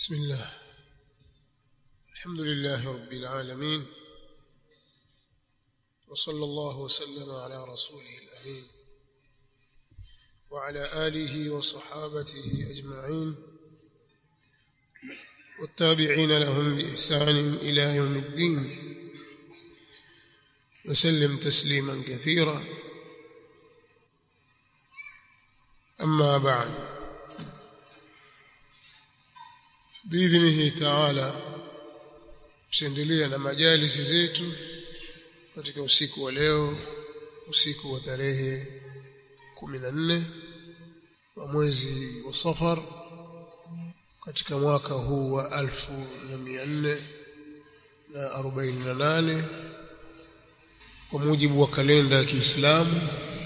بسم الله الحمد لله رب العالمين وصلى الله وسلم على رسوله الأمين وعلى آله وصحابته أجمعين والتابعين لهم بإحسان إلى يوم الدين وسلم تسليما كثيرا أما بعد biidhnihi taala tuendelee na majalisi zetu katika usiku wa leo usiku wa tarehe 14 wa mwezi wa Safar katika mwaka huu wa alfu na mia nne na arobaini na nane kwa mujibu wa kalenda ya Kiislamu.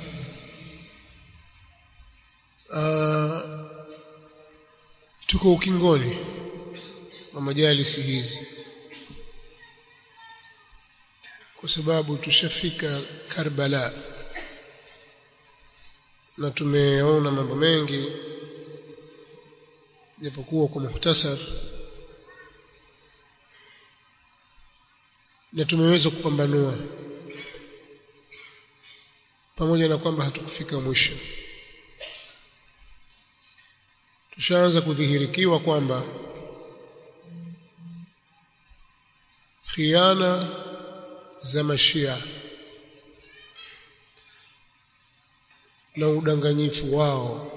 Tuko ukingoni wa majalisi hizi kwa sababu tushafika Karbala na tumeona mambo mengi japokuwa kwa muhtasar na tumeweza kupambanua pamoja na kwamba hatukufika mwisho tushaanza kudhihirikiwa kwamba khiana za mashia na udanganyifu wao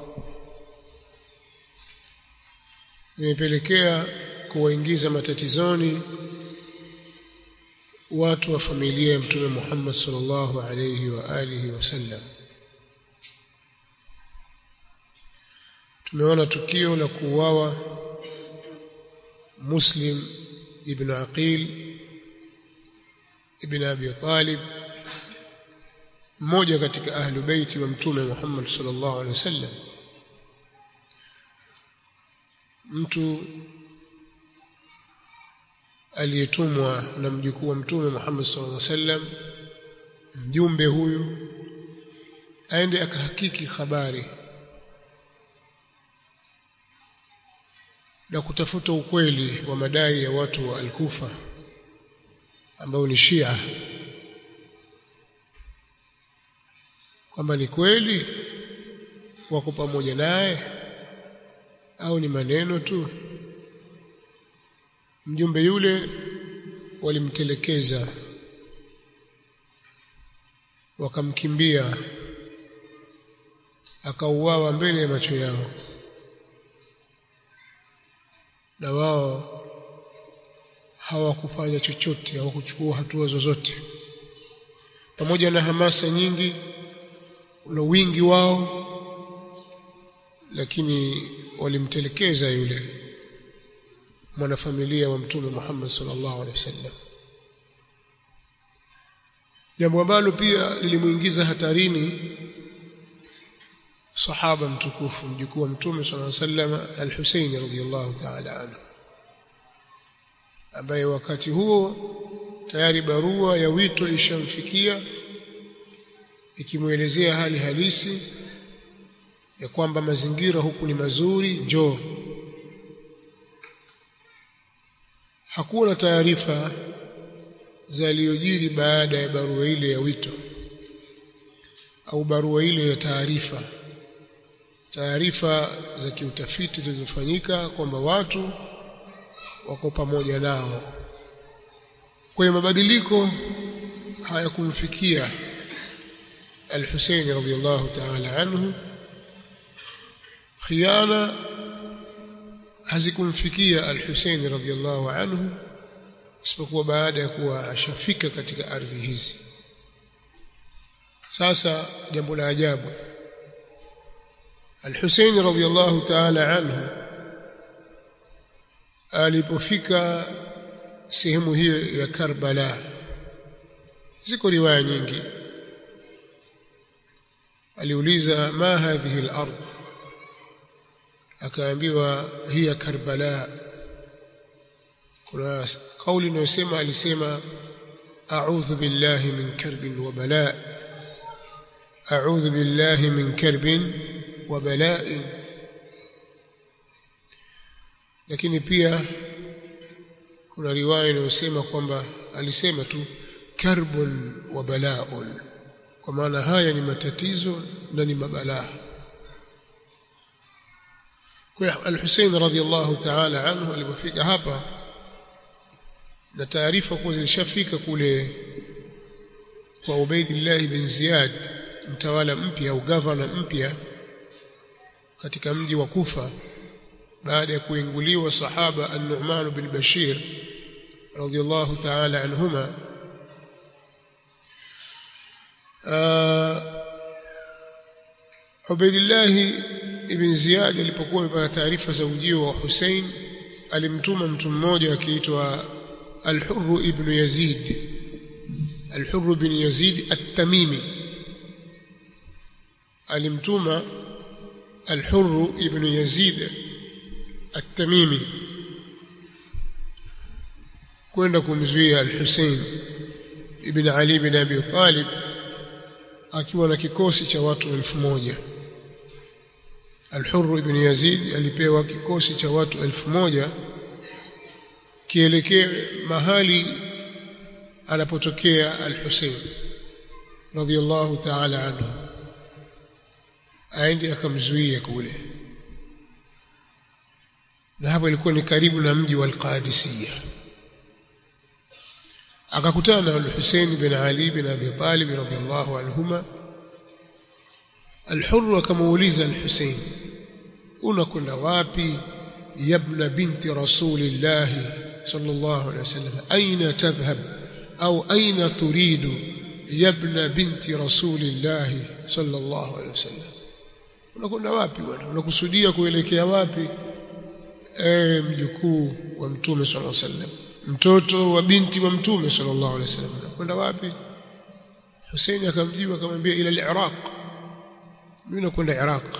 imepelekea kuwaingiza matatizoni watu wa familia ya mtume Muhammad sallallahu alayhi wa alihi wasallam tumeona tukio la kuuawa Muslim ibn Aqil ibn Abi Talib mmoja katika ahlu baiti wa mtume Muhammad sallallahu alaihi wasallam mtu aliyetumwa na mjukuu wa mtume Muhammad sallallahu alaihi wasallam mjumbe huyu aende akahakiki habari na kutafuta ukweli wa madai ya watu wa Al-Kufa ambao ni Shia kwamba ni kweli wako pamoja naye au ni maneno tu mjumbe yule walimtelekeza wakamkimbia akauawa mbele ya macho yao na wao hawakufanya chochote hawakuchukua hatua zozote pamoja na hamasa nyingi na wingi wao lakini walimtelekeza yule mwanafamilia wa mtume Muhammad sallallahu alaihi wasallam jambo ambalo pia lilimuingiza hatarini sahaba mtukufu mjukuu wa mtume sallallahu alaihi wasallam al-Husayn radhiyallahu ta'ala anhu ambaye wakati huo tayari barua ya wito ishamfikia ikimwelezea hali halisi ya kwamba mazingira huku ni mazuri njoo hakuna taarifa zaliyojiri baada ya barua ile ya wito au barua ile ya taarifa taarifa za kiutafiti zilizofanyika kwamba watu wako pamoja nao kwa hiyo mabadiliko hayakumfikia al-Husayn radhiyallahu ta'ala anhu khiana hazikumfikia al-Husayn radhiyallahu anhu isipokuwa baada ya kuwa ashafika katika ardhi hizi sasa jambo la ajabu al-Husayn radhiyallahu ta'ala anhu alipofika sehemu hiyo ya Karbala ziko riwaya nyingi aliuliza ma hadhihi al-ard akaambiwa hiya Karbala kuna kauli inayosema alisema a'udhu billahi min karbin wa bala a'udhu billahi min karbin wa bala'in lakini pia kuna riwaya inayosema kwamba alisema tu karbun wa balaun kwa maana haya ni matatizo na ni mabalaa kwa al-Hussein radhiyallahu ta'ala anhu alipofika hapa na taarifa kuwa zilishafika kule kwa Ubaidillah bin Ziyad mtawala mpya au gavana mpya katika mji wa Kufa baada ya kuinguliwa sahaba An-Nu'man bin Bashir radhiyallahu ta'ala anhuma Ubaidillah ibn Ziyad alipokuwa amepata taarifa za ujio wa Hussein alimtuma mtu mmoja akiitwa Al-Hurr ibn Yazid Al-Hurr ibn Yazid At-Tamimi alimtuma Al-Hurr ibn Yazid At-Tamimi kwenda kumzuia Al-Hussein ibn Ali ibn Abi Talib akiwa na kikosi cha watu elfu moja Al-Hurr ibn Yazid alipewa kikosi cha watu elfu moja kielekee mahali anapotokea Al-Hussein radhiyallahu ta'ala anhu aende akamzuia kule na hapo ilikuwa ni karibu na mji wa Al-Qadisiyah akakutana na Al-Hussein bin Ali bin Abi Talib radhiyallahu anhuma Al-Hurr akamuuliza Al-Hussein unakwenda wapi yabna binti rasulillah sallallahu alayhi wasallam aina tadhhab au aina turidu yabna binti rasulillah sallallahu alayhi wasallam unakwenda wapi bwana unakusudia kuelekea wapi eh mjukuu wa mtume sallallahu alayhi wasallam mtoto wa binti wa mtume sallallahu alayhi wasallam unakwenda wapi Hussein akamjibu akamwambia ila al-Iraq mimi nakwenda Iraq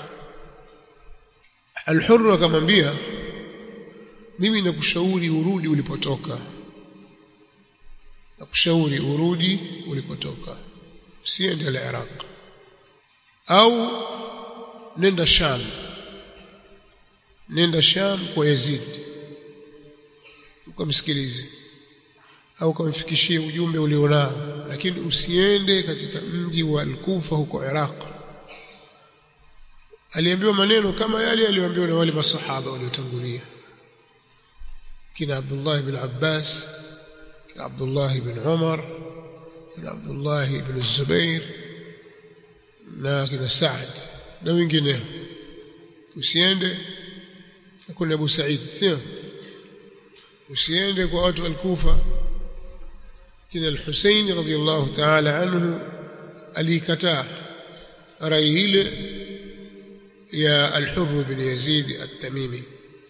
Al-Hurr akamwambia mimi nakushauri urudi ulipotoka nakushauri urudi ulipotoka usiende al-Iraq au nenda Sham nenda Sham kwa Yazid ukamsikilize au ukamfikishie ujumbe ulionao lakini usiende katika mji wa Al-Kufa huko Iraq aliambiwa maneno kama yale aliyoambiwa na wale masahaba waliotangulia kina Abdullah ibn Abbas kina Abdullah ibn Umar kina Abdullah ibn Zubair na kina Saad na wengineo usiende kuna Abu Said sio usiende kwa watu al-Kufa kina al-Husayn radhiyallahu ta'ala anhu alikataa rai ile ya al-Hurr bin Yazid at-Tamimi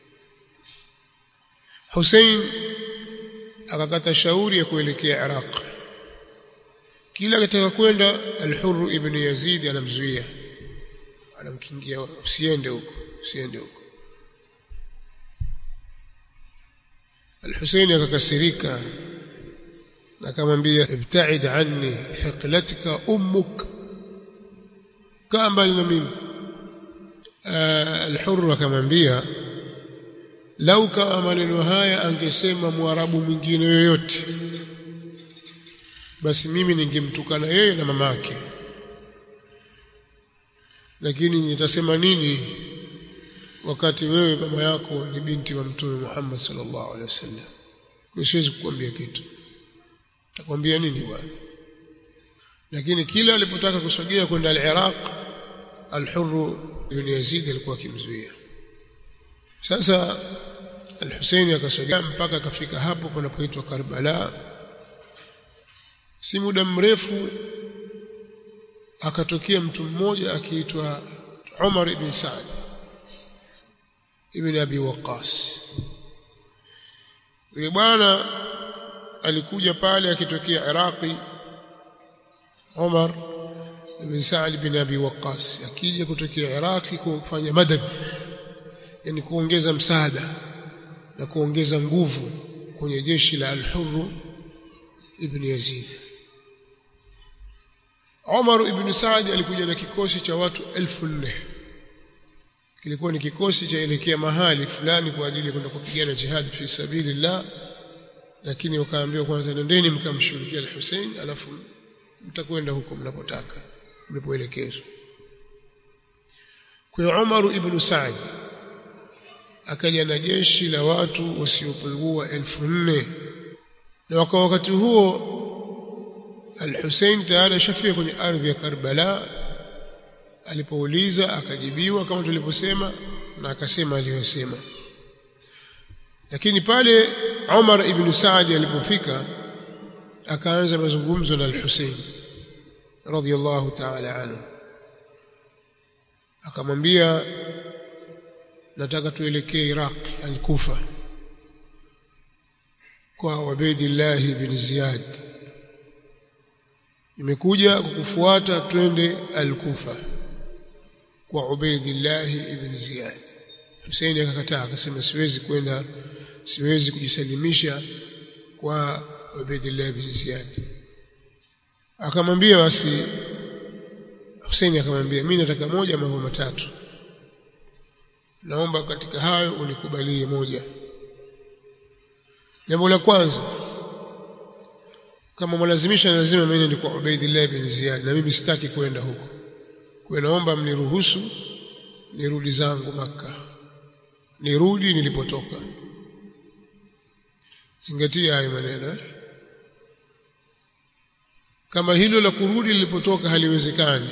Hussein akakata shauri ya kuelekea Iraq kila akitaka kwenda al-Hurr ibn Yazid anamzuia anamkingia usiende huko usiende huko Al-Hussein akakasirika akamwambia ibta'id anni thaqlatka ummuk kaa mbali na mimi Al-Hurr akamwambia lau kama maneno haya angesema mwarabu mwingine yoyote basi mimi ningemtukana yeye na mamake lakini nitasema nini wakati wewe mama yako ni binti wa mtume Muhammad sallallahu alaihi wasallam kwa siwezi kukwambia kitu takwambia nini bwana lakini kila alipotaka kusogea kwenda al-Iraq al-Hurr ibn Yazid alikuwa akimzuia sasa al-Husaini akasogea mpaka akafika hapo panapoitwa Karbala si muda mrefu akatokea mtu mmoja akiitwa Umar ibn Saad ibn Abi Waqqas yule bwana alikuja pale akitokea Iraqi Umar ibn Sa'd ibn Abi Waqqas akija kutokea Iraqi kufanya madad yani kuongeza msaada na kuongeza nguvu kwenye jeshi la Al-Hurr ibn Yazid Umar ibn Saad alikuja na kikosi cha watu elfu nne kilikuwa ni kikosi chaelekea mahali fulani kwa ajili ya kwenda kupigana jihad fi sabilillah lakini wakaambiwa kwanza nendeni mkamshughulikia al-Hussein alafu mtakwenda huko mnapotaka mlipoelekezwa kwa Umar ibn Saad akaja na jeshi la watu wasiopungua elfu nne na kwa wakati huo Al-Hussein tayari ashafia kwenye ardhi ya Karbala alipouliza akajibiwa kama tulivyosema na akasema aliyosema lakini pale Umar ibn Saad alipofika akaanza mazungumzo na Al-Hussein radhiyallahu ta'ala anhu akamwambia nataka tuelekee Iraq al-Kufa kwa Ubaidillah ibn Ziyad nimekuja kukufuata twende al-Kufa kwa Ubaidillah ibn Ziyad Hussein akakataa akasema siwezi kwenda siwezi kujisalimisha kwa Ubaidillah ibn Ziyad akamwambia basi Hussein akamwambia mimi nataka moja mambo matatu naomba katika hayo unikubalie moja jambo la kwanza kama mwalazimisha lazima mimi ni kwa Ubaidillah ibn Ziyad na mimi sitaki kwenda huko kwa naomba mniruhusu nirudi zangu maka nirudi nilipotoka zingatia hayo maneno eh? kama hilo la kurudi lilipotoka haliwezekani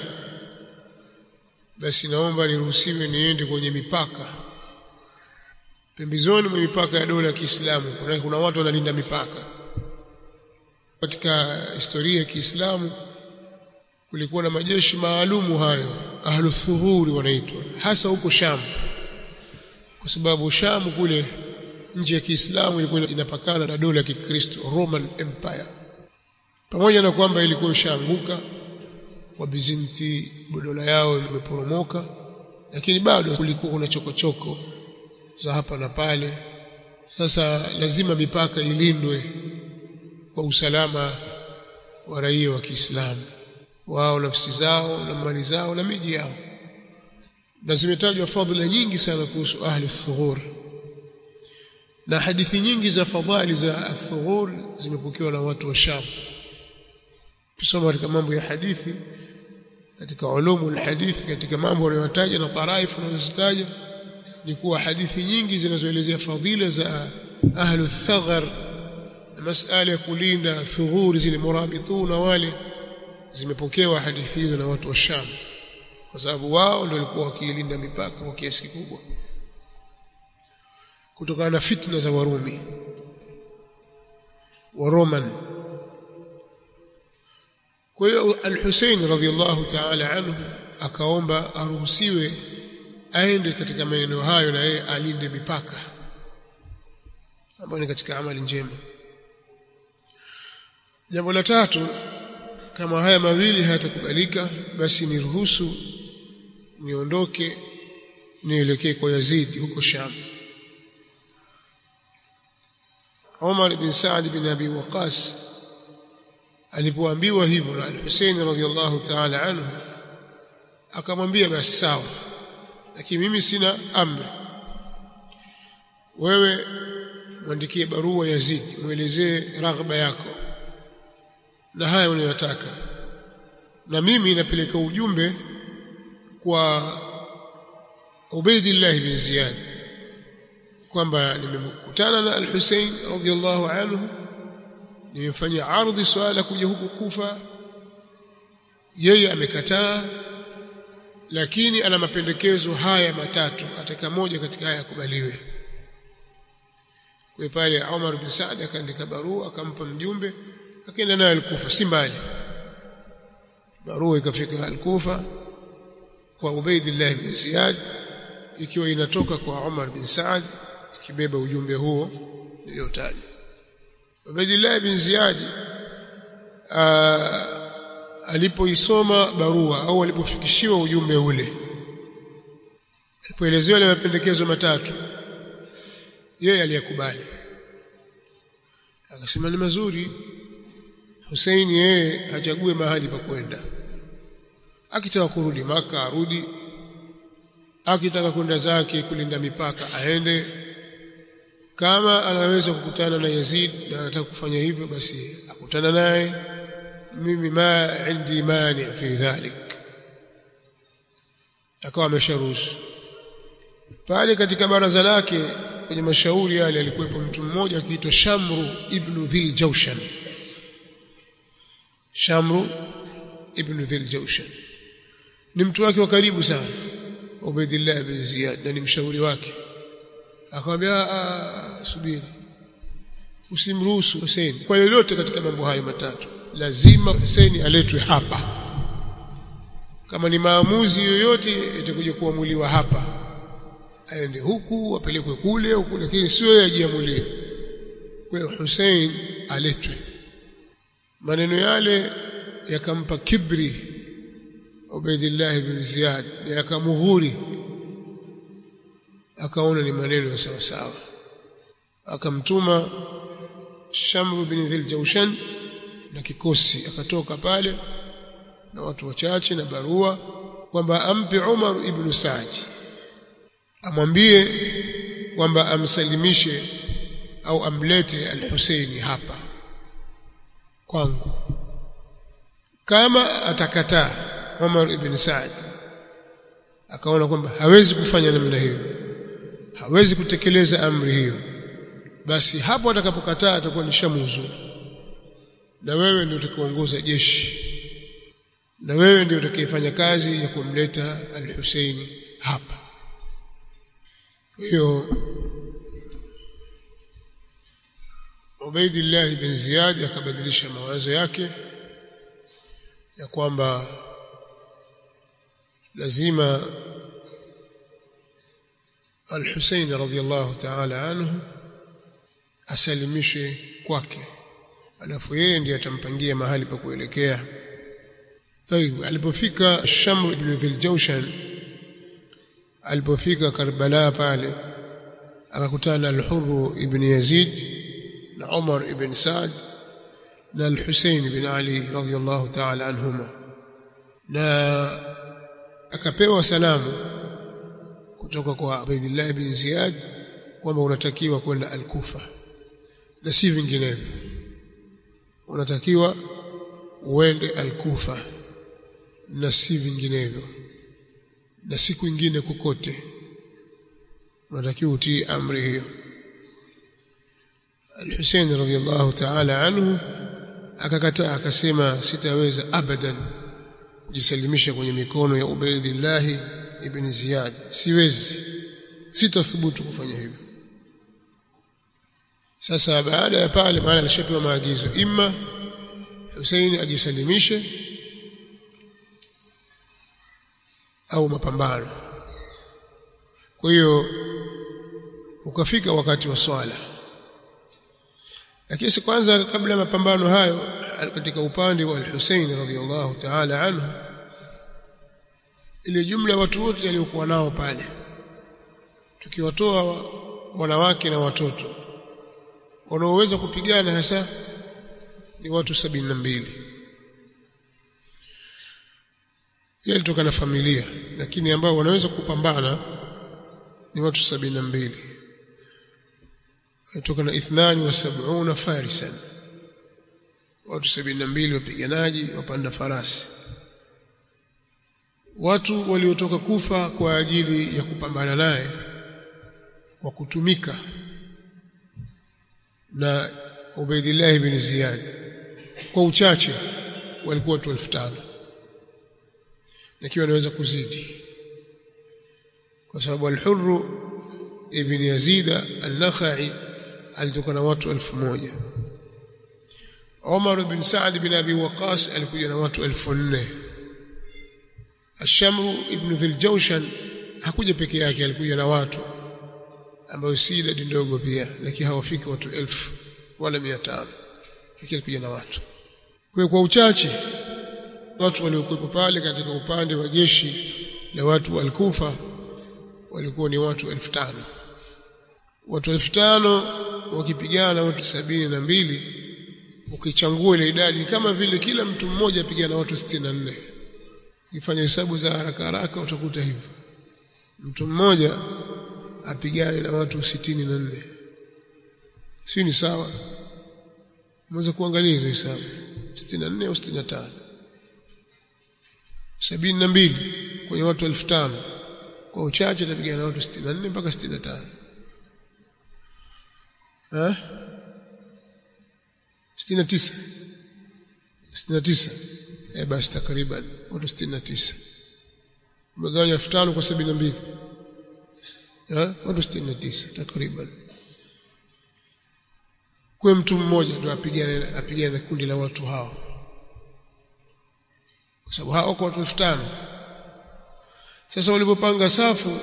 basi naomba niruhusiwe niende kwenye mipaka pembezoni mwa mipaka ya dola ya Kiislamu kuna, kuna watu wanalinda mipaka katika historia ya Kiislamu kulikuwa na majeshi maalumu hayo ahlu thughuri wanaitwa hasa huko Sham kwa sababu Sham kule nchi ya Kiislamu ilikuwa inapakana na dola ya Kikristo Roman Empire pamoja na kwamba ilikuwa ishaanguka Wabizanti dola yao imeporomoka lakini bado kulikuwa kuna chokochoko za hapa na pale sasa lazima mipaka ilindwe kwa usalama wa raia wa Kiislamu wao nafsi zao na mali zao na miji yao na zimetajwa fadhila nyingi sana kuhusu ahli thughur na hadithi nyingi za fadhali za thughur zimepokewa na watu wa Sham kusoma katika mambo ya hadithi katika ulumu alhadithi katika mambo wanayotaja na taraifu wanazozitaja ni kuwa hadithi nyingi zinazoelezea fadhila za ahlu thaghar na masala ya kulinda thughuri zile murabituna wale zimepokewa hadithi hizo na watu wa Sham kwa sababu wao ndio walikuwa wakiilinda mipaka kwa kiasi kikubwa kutokana na fitna za Warumi wa Roman kwa hiyo Al-Hussein radhiallahu ta'ala anhu akaomba aruhusiwe aende katika maeneo hayo na yeye alinde mipaka ambayo ni katika amali njema jambo la tatu kama haya mawili hayatakubalika basi niruhusu niondoke nielekee kwa Yazid huko Sham Umar bin Saad bin Abi Waqas alipoambiwa hivyo na Al-Hussein radhiyallahu ta'ala anhu akamwambia basi sawa lakini mimi sina amri wewe mwandikie barua Yazid muelezee raghba yako na haya unayotaka na mimi napeleka ujumbe kwa Ubaidillah bin Ziyad kwamba nimekutana na Al-Hussein radhiyallahu anhu nimemfanyia ardhi swala kuja huku Kufa yeye amekataa lakini ana mapendekezo haya matatu ataka moja katika haya yakubaliwe kwa pale Umar bin Saad akaandika barua akampa mjumbe akaenda naye al-Kufa si mbali barua ikafika al-Kufa kwa Ubaidillah bin Ziyad ikiwa inatoka kwa Umar bin Saad ikibeba ujumbe huo niliotaja Ubaidillah bin Ziyad alipoisoma barua au alipofikishiwa ujumbe ule alipoelezewa ile mapendekezo matatu yeye aliyakubali akasema ni mazuri Hussein yeye achague mahali pa kwenda akitaka kurudi maka arudi akitaka kwenda zake kulinda mipaka aende kama anaweza kukutana na Yazid na anataka kufanya hivyo basi akutana naye mimi ma indi mani fi dhalik akawa amesharuhusu pale katika baraza lake kwenye mashauri yale alikuwepo mtu mmoja akiitwa Shamru ibn Dhil Jawshan Shamru ibn Dhil Jawshan ni mtu wake wa karibu sana Ubaidillah bin Ziyad na ni mshauri wake akamwambia subiri usimruhusu Hussein kwa yoyote katika mambo hayo matatu lazima Hussein aletwe hapa kama ni maamuzi yoyote itakuja kuamuliwa hapa aende huku apelekwe kule huku lakini sio yeye ajiamulie kwa hiyo Hussein aletwe maneno yale yakampa kibri Ubaidillah bin Ziyad yakamughuri akaona ni maneno ya sawa sawa akamtuma Shamru bin Dhil Jawshan na kikosi akatoka pale na watu wachache na barua kwamba ampe Umar ibn Saad amwambie kwamba amsalimishe au amlete al-Husaini hapa kwangu kama atakataa Umar ibn Saad akaona kwamba hawezi kufanya namna hiyo hawezi kutekeleza amri hiyo basi hapo atakapokataa atakuwa ni shamuzu na wewe ndio utakaoongoza jeshi na wewe ndio utakayefanya kazi ya kumleta al-Husaini hapa hiyo Ubaidillah bin Ziyad akabadilisha mawazo yake ya kwamba lazima Al-Husayn radhiyallahu ta'ala anhu asalimishwe kwake alafu yeye ndiye atampangia mahali pa kuelekea طيب alipofika Shamr ibn Dhil Jawshan alipofika Karbala pale akakutana al-Hurr ibn Yazid na Umar ibn Saad na al-Husayn ibn Ali radhiyallahu ta'ala anhuma na akapewa salamu kutoka kwa Ubaydillah ibn Ziyad kwamba unatakiwa kwenda al-Kufa na si vinginevyo unatakiwa uende al-Kufa na si vinginevyo na si kwingine kokote unatakiwa utii amri hiyo Al-Hussein radhiyallahu ta'ala anhu akakataa akasema sitaweza abadan kujisalimisha kwenye mikono ya Ubaydillah ibn Ziyad siwezi sitathubutu kufanya hivyo sasa baada ya pale maana alishapewa maagizo imma Hussein ajisalimishe au mapambano kwa hiyo ukafika wakati wa swala lakini kwanza kabla ya mapambano hayo katika upande wa al-Hussein radhiyallahu ta'ala anhu ile jumla ya watu wote waliokuwa nao pale tukiwatoa wanawake na watoto wanaoweza kupigana hasa ni watu sabini na mbili yeye alitoka na familia lakini ambao wanaweza kupambana ni watu sabini na mbili alitoka na ithnani wa sab'una farisan watu sabini na mbili wapiganaji wapanda farasi watu waliotoka kufa kwa ajili ya kupambana naye kwa kutumika na Ubaidillah ibn Ziyad kwa uchache walikuwa watu 5000 lakini wanaweza kuzidi kwa sababu al-Hurr ibn Yazid al-Nakhai alitoka na watu 1000 Umar ibn Saad ibn Abi Waqqas alikuja na watu 1400 Ash-Shamr ibn Dhil Jawshan hakuja peke yake alikuja na watu ambao si idadi ndogo pia lakini hawafiki watu elfu wala mia tano lakini alikuja na watu kwa kwa uchache watu waliokuwepo pale katika upande wa jeshi la watu wa Al-Kufa walikuwa ni watu elfu tano watu elfu tano wakipigana watu sabini na mbili ukichangua ile idadi ni kama vile kila mtu mmoja apigana watu sitini na nne ukifanya hesabu za haraka haraka utakuta hivyo mtu mmoja apigane na watu sitini na nne si ni sawa mweza kuangalia hizo hesabu sitini na nne au sitini na tano sabini na mbili kwenye watu elfu tano kwa uchache atapigana na watu sitini na nne mpaka sitini na tano sitini na tisa sitini na tisa eh basi takriban watu sitini na tisa umegawanya elfu tano kwa sabini na mbili watu sitini na tisa takriban kwa mtu mmoja ndio apigane apigane na kundi la watu hao kwa sababu hao kwa watu elfu tano sasa walipopanga safu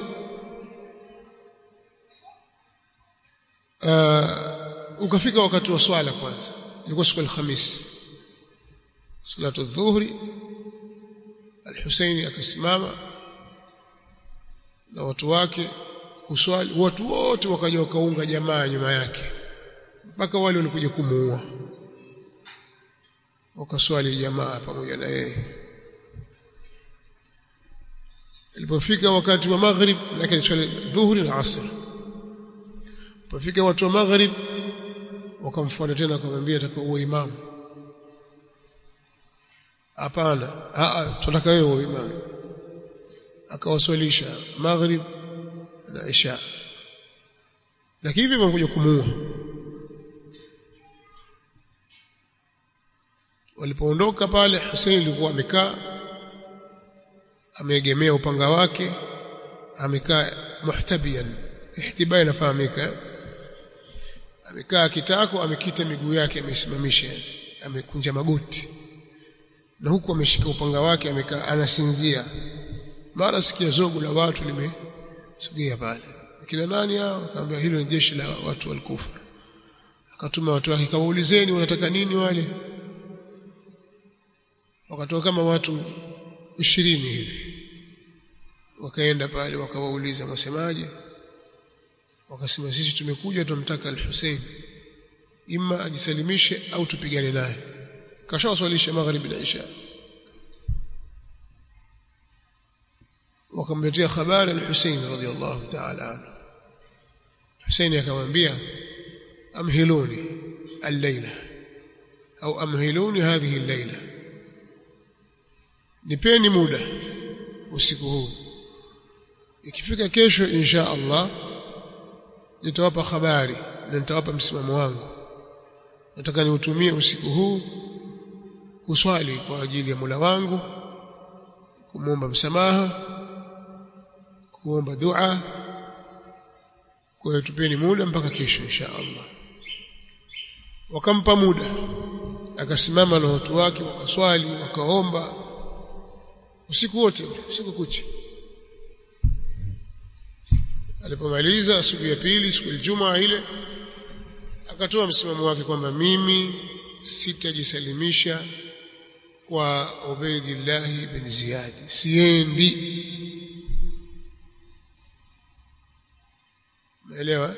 uh, ukafika wakati wa swala kwanza ilikuwa siku alhamisi salatu dhuhri al-Husaini akasimama na watu wake kuswali watu wote wakaja wakaunga jamaa nyuma yake mpaka wale walikuja kumuua wakaswali jamaa pamoja na yeye ilipofika wakati wa maghrib lakini swali dhuhuri na asr ilipofika watu wa maghrib wakamfuata tena akamwambia atakaua imamu hapana a tunataka wewe uwe imamu akawaswalisha maghrib na isha lakini hivi wamekuja kumuua walipoondoka pale Hussein alikuwa amekaa ameegemea upanga wake amekaa muhtabian ihtibai inafahamika amekaa kitako amekita miguu yake amesimamisha amekunja magoti na huku ameshika upanga wake amekaa anasinzia mara sikia zogo la watu limesogea pale kina nani hao akamwambia hilo ni jeshi la watu walikufa akatuma watu wake kawaulizeni wanataka nini wale wakatoka kama watu ishirini hivi wakaenda pale wakawauliza mwasemaje wakasema sisi tumekuja tumtaka al-Hussein imma ajisalimishe au tupigane naye kashawaswalisha magharibi na isha wakamletea habari al-Hussein radhiyallahu ta'ala anhu Hussein akamwambia amhiluni al-laila au amhiluni hadhihi al-laila nipeni muda usiku huu ikifika kesho insha Allah nitawapa habari na nitawapa msimamo wangu nataka niutumie usiku huu kuswali kwa ajili ya Mola wangu kumwomba msamaha kuomba dua kwa hiyo tupeni muda mpaka kesho insha Allah wakampa muda akasimama na watu wake wakaswali wakaomba usiku wote usiku kucha alipomaliza siku ya pili siku ya Ijumaa ile akatoa msimamo wake kwamba mimi sitajisalimisha kwa Ubaidillah bin Ziyad siendi Umeelewa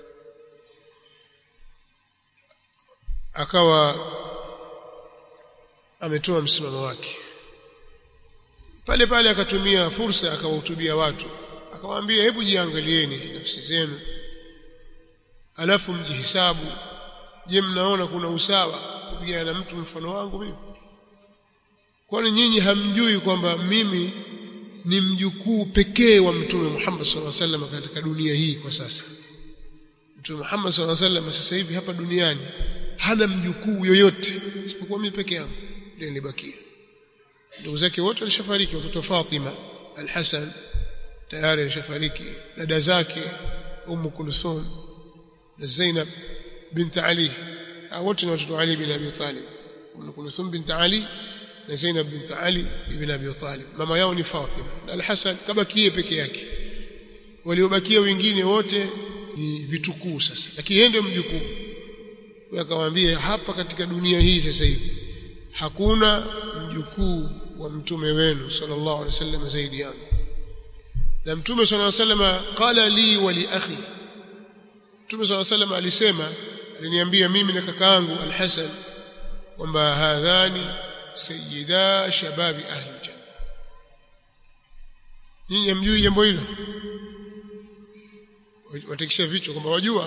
akawa ametoa msimamo wake pale pale akatumia fursa akawahutubia watu akawaambia hebu jiangalieni nafsi zenu alafu mjihisabu je mnaona kuna usawa kupigana na mtu mfano wangu mimi kwani nyinyi hamjui kwamba mimi ni mjukuu pekee wa mtume Muhammad sallallahu alaihi wasallam katika dunia hii kwa sasa mtume Muhammad sallallahu alaihi wasallam sasa hivi hapa duniani hana mjukuu yoyote isipokuwa mimi peke yangu ndio nilibakia ndugu zake wote walishafariki watoto Fatima al-Hasan tayari alishafariki dada zake Ummu Kulthum na Zainab bint Ali wote ni watoto Ali bin Abi Talib Ummu Kulthum bint Ali na Zainab bint Ali ibn Abi Talib mama yao ni Fatima na al-Hasan kabakie peke yake waliobakia wengine wote ni vitukuu sasa lakini yeye ndio mjukuu akamwambia hapa katika dunia hii sasa hivi hakuna mjukuu wa mtume wenu sallallahu alaihi wasallam zaidi yangu na mtume sallallahu alaihi wasallam qala li wa li akhi mtume sallallahu alaihi wasallam alisema aliniambia mimi na kakaangu al-Hasan kwamba hadhani sayyida shababi ahli janna nyinyi hamjui jambo hilo watikisha vichwa kwamba wajua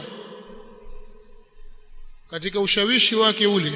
katika ushawishi wake ule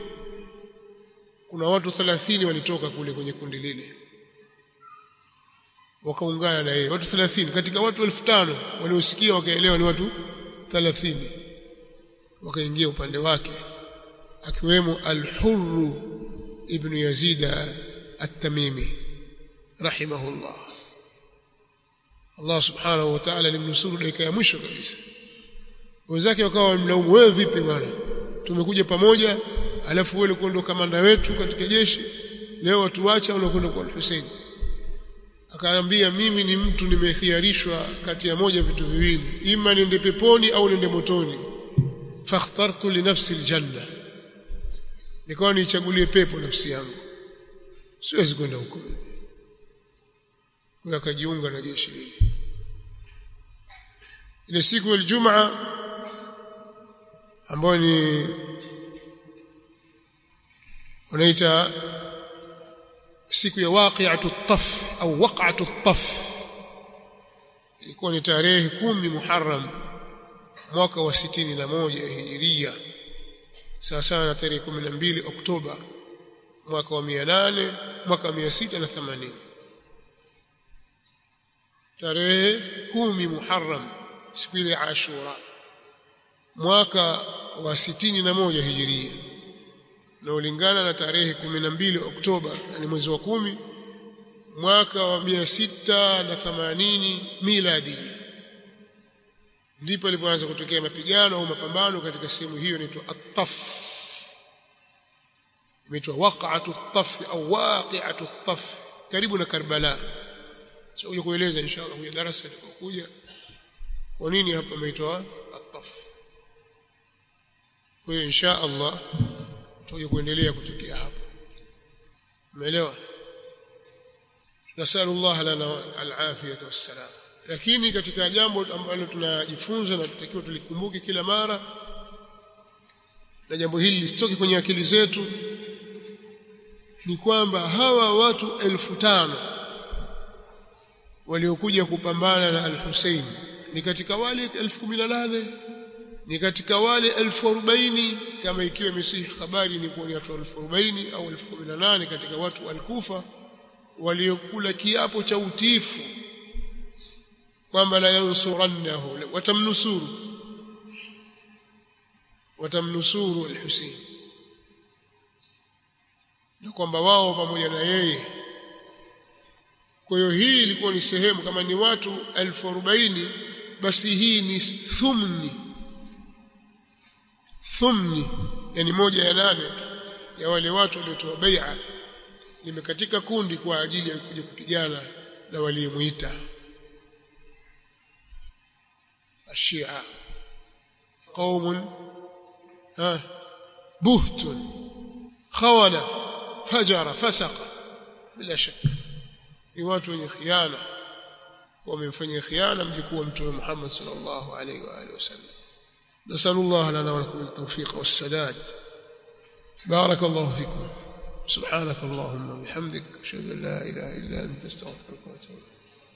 kuna watu 30 walitoka kule kwenye kundi lile wakaungana na yeye watu 30 katika watu 5000 waliosikia wakaelewa ni watu 30 wakaingia upande wake akiwemo al-Hurr ibn Yazid at-Tamimi rahimahullah Allah subhanahu wa ta'ala alimnusuru dakika ya mwisho kabisa wenzake wakawa wamlaumu wewe vipi bwana tumekuja pamoja alafu wewe ulikuwa ndo kamanda wetu katika jeshi leo watuacha unakwenda kwa Hussein akaambia mimi ni mtu nimekhiarishwa kati ya moja vitu viwili ima niende peponi au niende motoni fakhtartu li nafsi aljanna nikawa nichagulie pepo nafsi yangu siwezi kwenda huko huyo akajiunga na jeshi lile ile siku ya Ijumaa ambayo ni wanaita siku ya waqi'atu taf au waq'atu taf ilikuwa ni tarehe kumi Muharram mwaka wa sitini na moja hijiria sawa sawa na tarehe 12 Oktoba mwaka wa 800 mwaka wa 680 tarehe kumi Muharram siku ile Ashura mwaka wa sitini na moja hijiria na ulingana na tarehe 12 Oktoba yani mwezi wa kumi mwaka wa 680 miladi ndipo ilipoanza kutokea mapigano au mapambano katika sehemu hiyo inaitwa at-Taf imeitwa waqa'atu at-Taf au waqi'atu at-Taf karibu na Karbala sio kueleza inshallah kwenye darasa litakokuja kwa nini hapa imeitwa at-Taf kwa hiyo insha Allah tutakuja kuendelea kutokea hapo umeelewa nasallallahu lana al-afiyata was-salam lakini katika jambo ambalo tunajifunza na tutakiwa tulikumbuke kila mara na jambo hili lisitoke kwenye akili zetu ni kwamba hawa watu elfu tano waliokuja kupambana na al-Hussein ni katika wale elfu kumi na nane ni katika wale elfu arobaini kama ikiwa imesihi habari ni kuwa ni watu elfu arobaini au elfu kumi na nane katika watu al-Kufa waliokula kiapo cha utiifu kwamba la yansurannahu watamnusuru watamnusuru al-Hussein na kwamba wao pamoja na yeye kwa hiyo hii ilikuwa ni sehemu kama ni watu elfu arobaini basi hii ni thumni thumni yani moja ya nane ya wale watu waliotoa bai'a limekatika kundi kwa ajili ya kuja kupigana na waliomuita الشيعة قوم ها بهت خونة فجر فسق بلا شك ni watu wenye khiana wamemfanyia khiana mjukuu wa mtume Muhammad sallallahu alaihi wa alihi wasallam nasallallahu lana wa lakum at-tawfiq was-sadad barakallahu fikum سبحانك اللهم وبحمدك اشهد ان لا اله الا انت استغفرك واتوب